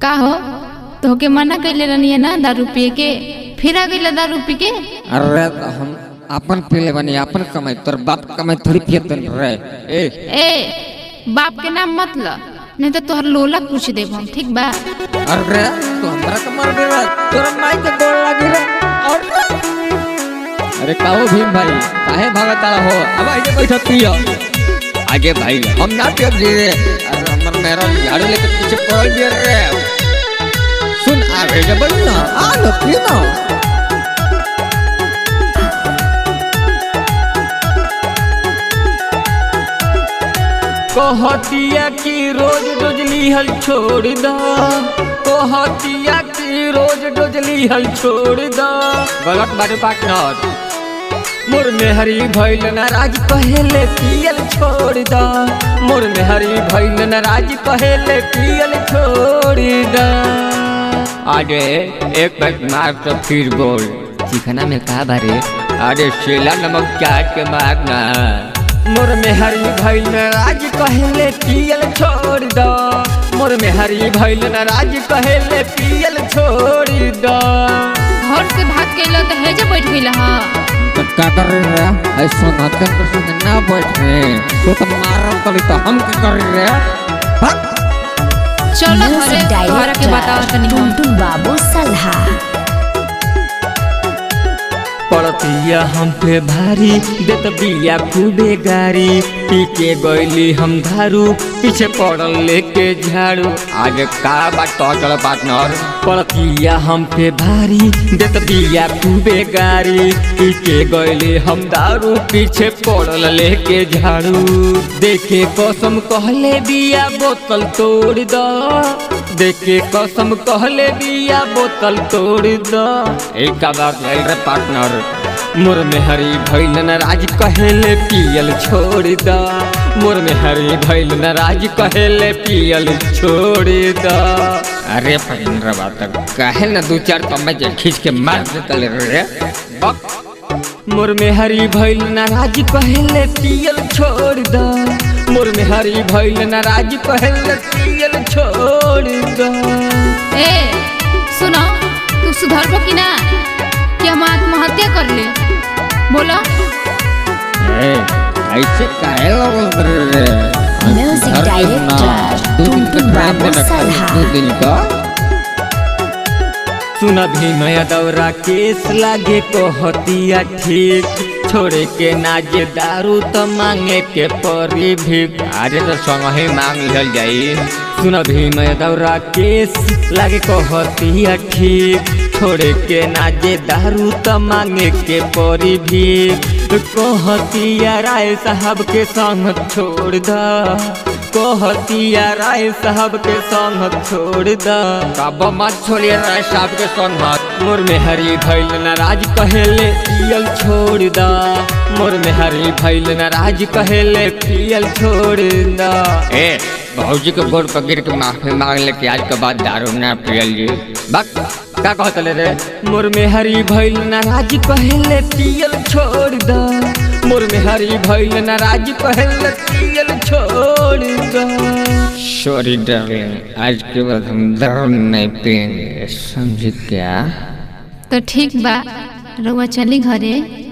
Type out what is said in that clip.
का हो तोहके मना कैले रहनी ना दारू पिए के फिर आ गई दारू पी के अरे तो हम अपन पीले बनी अपन कमाई तोर बाप कमाई थोड़ी पियत रे ए ए बाप के नाम मत ल नहीं तो तोहर लोला पूछ देब हम ठीक बा अरे तू हमरा के मार दे तोरा माई के गोड़ लागी रे और अरे काओ भीम भाई काहे भागत हो अब आगे बैठो पियो आगे भाई हम ना पियो रे अरे हमर मेरा झाड़ू लेके पीछे पड़ गया रे सुन आ रे जब ना आ लो पी ना कहतिया की रोज रोज लिहल छोड़ द कहतिया की रोज रोज लिहल छोड़ द गलत बाटे पार्टनर मोर मेहरी भइल नाराज कहेले पियल छोड़ द मोर मेहरी भइल नाराज कहेले पियल छोड़ द अरे एक पैक मार तो फिर बोल चिकना में का बारे अरे शेला नमक चाट के मारना मोर मेहरी भइल नाराज कहेले पियल छोड़ द मोर मेहरी भइल नाराज कहेले पियल छोड़ द घर से भाग के तो हेजे बैठ गई हा तो क्या कर रहे रे ऐसा ना कर कर सुन ना बैठ रे तो तो मारम कली तो हम क्या कर रहे भाग चलो म्यूजिक घरे तोहरा के बताओ तनी हम टुनटुन बाबू सल्हा पड़तिया हम पे भारी देत बिया खूबे गारी पी के गईली हम धारू पीछे पड़ल लेके झाड़ू आज का बात टल पार्टनर पड़तिया हम पे भारी देत बिया खूबे गारी पी के गईली हम दारू पीछे पड़ल लेके झाड़ू देखे कसम कहले बिया बोतल तोड़ द देखे कसम कहले बिया बोतल तोड़ द एक का बात है रे पार्टनर मोर में हरी भइल नाराज कहेले पियल छोड़ द मोर में हरी भइल नाराज कहेले पियल छोड़ द अरे पविंद्र बात काहे ना दो चार तम्बे जे खींच के मार देता ले रे बक मोर में हरी भइल नाराज कहेले पियल छोड़ द मोर में हरी भइल नाराज कहेले पियल छोड़ द ए सुनो तू सुधरबो कि ना कि हम आत्महत्या कर ले बोलो ए ऐसे काहे लगल रे म्यूजिक डायरेक्टर टुनटुन बाबू सल्हा दो दिन का सुन भीमया दौरा केस लागे कहतिया ठीक छोड़े के नाजे दारू तो मांगे के परी भी अरे तो संग ही मांग लिहल जाई सुन भीमया दौरा केस लागे कहतिया ठीक छोड़े के नाजे दारू तो मांगे के परी भी कहतिया राय साहब के संग छोड़ दा कहतिया राय साहब के संग छोड़ दा कब मत छोड़िए रे साहब के संग मोर में हरी भैल नाराज कहेले पियल छोड़ दा मोर में हरी भैल नाराज कहेले पियल छोड़ दा ए भौजी के गोड़ पर गिर के माफी मांग ले कि आज के बाद दारू ना पियल जी बक का कहत ले रे मोर में हरी भैल नाराज कहेले पियल छोड़ दा मोर में हरी भैल नाराज कहेले पियल छोड़ दा सॉरी डार्लिंग आज के बाद हम दारू नहीं पियेंगे समझ क्या तो ठीक बा रउआ चली घरे